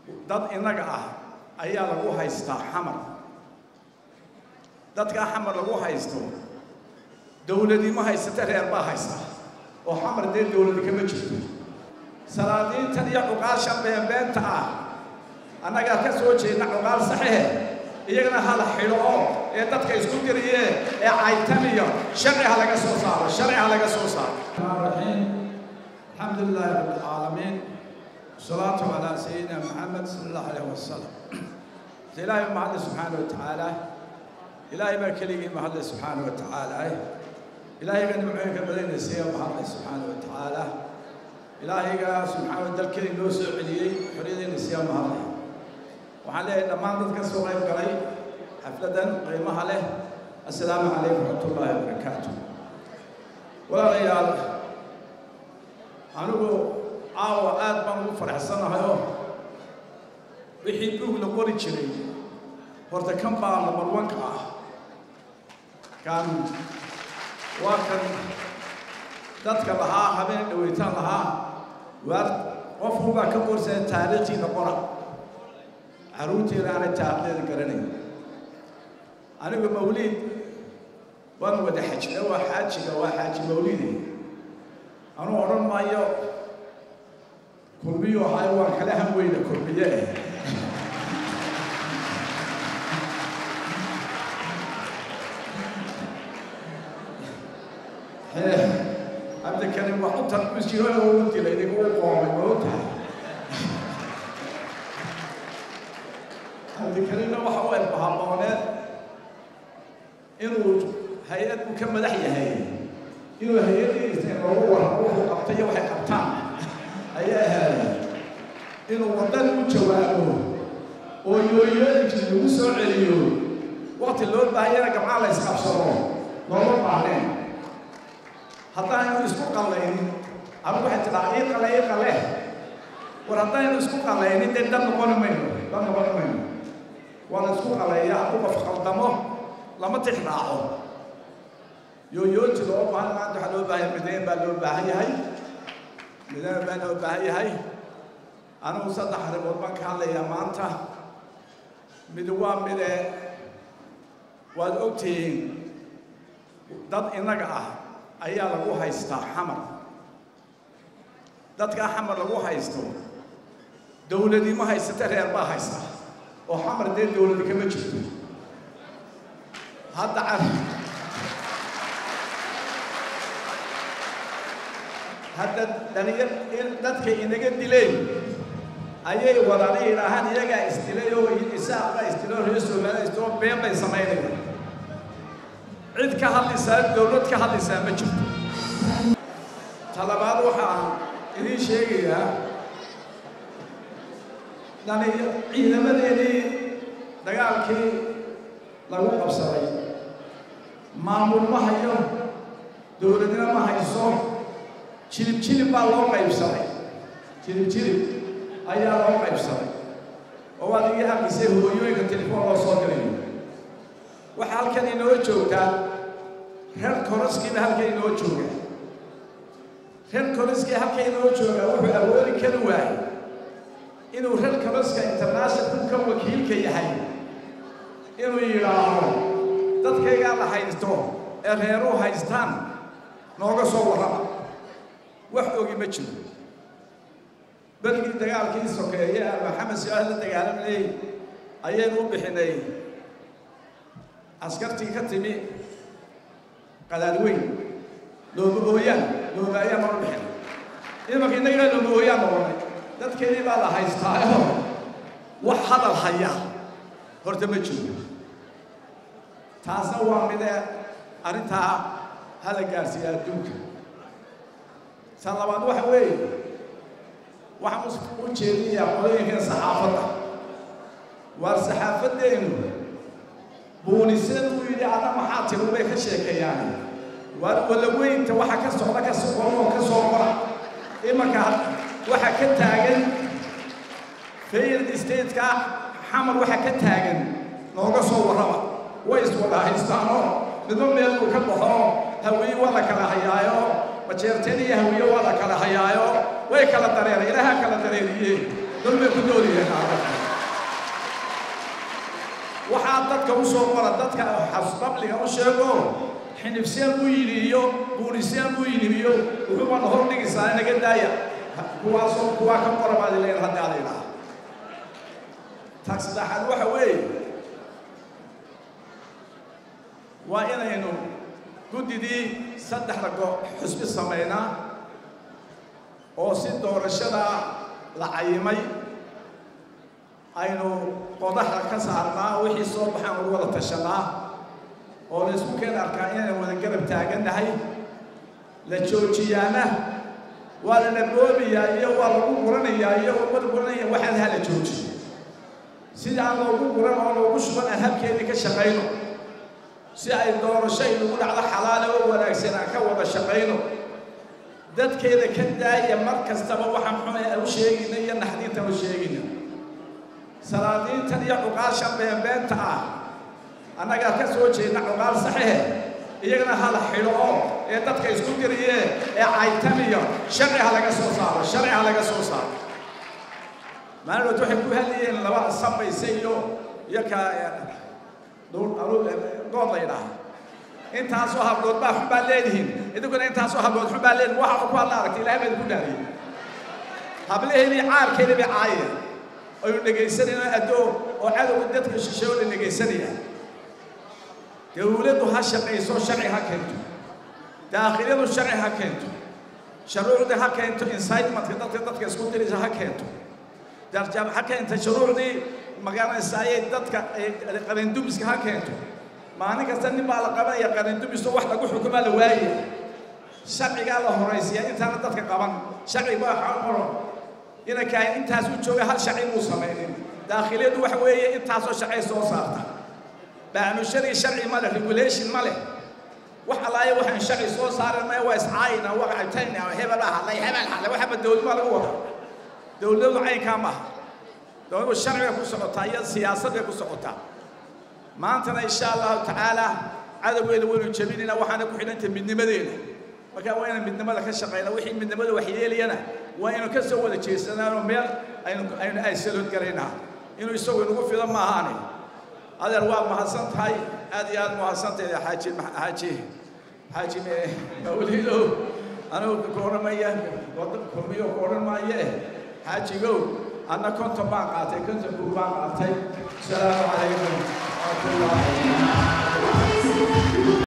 dad innaga ah ayaa lagu haystaa xamar dadkaa xamar lagu haysto dowladii ma haysata reer baa haysta oo xamar dee dowladi kama jirto salaadiintan iyo cuqaashan beenbeenta ah annagaa ka soo jeedna cuqaal saxehe iyagana hala xidho oo ee dadka isku diriye ee caytamiyo sharci ha laga soo saaro sharci ha laga soo saaro raxiim alxamdu lilaahi rabbi alcaalamiin wasalaatu calaa sayidina maxamed sala allahu alayh wasalam ilaahay mahadle subxaana wa tacaala ilaahay baa keligii mahadle subxaana wa tacaala ilaahayga nimcooyinka badanaysiiya mahadle subxaana wa tacaala ilaahayga subxaana dalkeeni noo soo celiyey xorriyadeenna siya mahadle waxaan leeyahay dhammaan dadka soo qayb galay xafladan qiimaha leh assalaamu calaykum waraxmatullaahi wabarakaatu walaalayaal anigu caawa aad baan ugu faraxsanahayoo wixii buug la qori jiray horta kan baa lamarwanka ah kan waa kan dadka lahaa habeen dhaweytaan lahaa waar qofku baa ka qorsaya taariikhtiina qora carruurtiina aanay taarikhdeeda garanayn anigu mawliid waan wada xajina waa xaajiga waa xaaji mawliide anuu odhan maayo kulmiyu ahay waan kala han weyna kulmiye eh cabdikarim wax u tarbiskiro ugu dilay idinku u qoomay ma og tahay cabdikarimna waxa u erbahabooneed inuu hay-ad uu ka madax yahay inuu hay-adiisa loogu waramo wuxuu qabtay iyo waxay qabtaan ayaa ahaaday inuu waddan u jawaabo oo yooyooyinkii lagu soo celiyo waqti loo baahayana gabcaa la isqabsado looma baahneen haddaynu isku qallaynin ama waxay tidhaha ii qale ii qale war haddaynu isku qallaynin dee dad noqoni mayno dad noqoni mayno waana isku qalleeya hadduu qof qaldamo lama tix raaco yooyooti loo baahan maanta waxaa loo baahan mideen baa loo baahan yahay mideen baa loo baahan yahay anigu saddex arrimood baan ka hadlayaa maanta mid waa mide waad ogtihiin dad innaga ah ayaa lagu haystaa xamar dadkaa xamar lagu haysto dowladii ma haysata reer baa haysta oo xamar dee dowladi kama jirto hadda hadda dhalinyar dadka inaga dileen ayay wadana yidhaahaan iyagaa isdilay oo isaaqbaa isdilay oo reer soomaaliya isdiloo been bay samaynayaan cid ka hadlaysaa dowlad ka hadlaysaa ma jirto talabaad waxaan idiin sheegayaa dhali ciidamadeenii dagaalkii lagu qabsaday maamul ma hayo dowladna ma hayso jilib jilib baa loo qaybsaday jilib jilib ayaa loo qaybsaday oo waad iga aqisay hooyooyinka telefoon loo soo galayo waxaa halkan inoo joogtaa reer koroskiiba halkan inoo jooga reer koroskii halkan inoo jooga wuxuu awoodi kari waayey inuu reer koroska international ka wakiilka yahay inuu yidhaaho dadkaygaa la haysto ee reeruu haystaan nooga soo warrama wax ogi ma jiro berigii dagaalkii sokeeye maxamed si-aal la dagaalamayey ayaynu u bixinay askartii ka timi qadaadweyn loobahooyaan loobaayaan baan u bixinay imanka innagana loobahooyaan noqonay dadkeedii baa la haystaayo wax hadal haya horta ma jiro taasna waa mide arrintaa hala gaarsiiya adduunka tan labaad waxa weeye waxaan u jeedinayaa qolooyinkan saxaafadda waar saxaafaddeenu buuniseen uu yidhi adna maxaa tiri bay ka sheekeeyaan waar walaweynta waxa ka socda ka soqoro oo ka soo qora imanka waxa ka taagan failed stateka xamar waxa ka taagan nooga soo warrama way iswada haystaanoo midba meel uu ka baxo hawiye waa la kala hayaayo majeerteen iyo hawiye waa la kala hayaayo way kala dareeray ilaaha kala dareeriye dulmay ku noolyihiin aadanka waxaa dadka u soo qora dadka xasbabliga u sheego xinifseen buu yidhi iyo buuniseen buu yidhi iyo wuxuuba na hor dhigaysaa naga daaya kuwaasoo kuwaa ka qora baad ileen haddii aad idhaha taag saddexaad waxa weeye waa inaynu guddidii saddexda go xusbi samaynaa oo si doorashada la cayimay aynu qodaxda ka saarnaa wixii soo baxaan lagu wada tashanaa oo la isku keen arkaa inaynu wada garab taagannahay la joojiyaana waa la naboobayaa iyo waa lagu guranayaa iyo ummada guranaya waxaan hala joojiyo sida aan loogu guran oo loogu shuban aan habkeedii ka shaqayno si ay doorasho inagu dhacdo xalaale oo wanaagsan aan ka wada shaqayno dadkeeda ka daaya mar kastaba waxaan xunay aan u sheegayna iyo naxdiintan u sheegayna salaadiintan iyo cuqaashan beenbeenta ah annagaa ka soo jeedna cuqaal saxixe iyagana hala xidho oo ee dadka isku diriyee ee caytamiyo sharci ha laga soo saaro sharci ha laga soo saaro maalinood waxay ku hadlayeen laba samayse iyo iyo ka good la yidhaaha intaasoo hablood baa xun baa leedihiin idinkuna intaasoo hablood xun baa leedihin waxa ku hadla aragtay ilahay baa idinku dhaariyey hablaheedii caarkeedii bay caayeen aynu dhegaysanayno addoo oo cadowga dadka shisheeye oo la dhegaysanaya dawladdu ha shaqayso sharci ha keento daakhiliyadu sharci ha keento shuruucdii ha keento incitementka dadka dadka isku diraysa ha keento darjaab ha keenta shuruucdii magaranaysaayee dadka qarandumiska ha keento maalin kasta nin baa la qabanaya qarandumiso wax lagu xukumaa la waayaya sharcigaa la horaysiya intaana dadka qaban sharci baa xaqoro inankaa intaas u jooga hal sharci muu samaynin daakhiliyadu waxa weeye intaasoo sharci soo saarta baanushadii sharci ma leh regulation ma leh wax allaaye waxaan sharci soo saaran maya waa iscaayina waa cabtayna hebel baa hadlay hebel hadlay waxaba dowladmaa lagu wada dowladdu caynkaa maaha dowladdu sharci bay ku socotaa iyo siyaasad bay ku socotaa maantana insha allahu tacaala cadowgeena waynu jebinayna waxaana ku xidhantay midnimadeena marka waa inaan midnimada ka shaqayna wixii midnimada wax yeelayana waa inuu ka soo wada jeesanaanoo meel aynu aynu aysalood garaynaa inuu isagu inagu fido ma ahaane adeer waad mahadsan tahay aad iyo aad mahadsantahay xaaji xaaji xaaji mawlidow anigu ku odhanmaya kulmiyo ku odhan maaye xaajigow anna konton baan qaatay konton buu baan qaatay asalaamu calaykum waraxmatullahi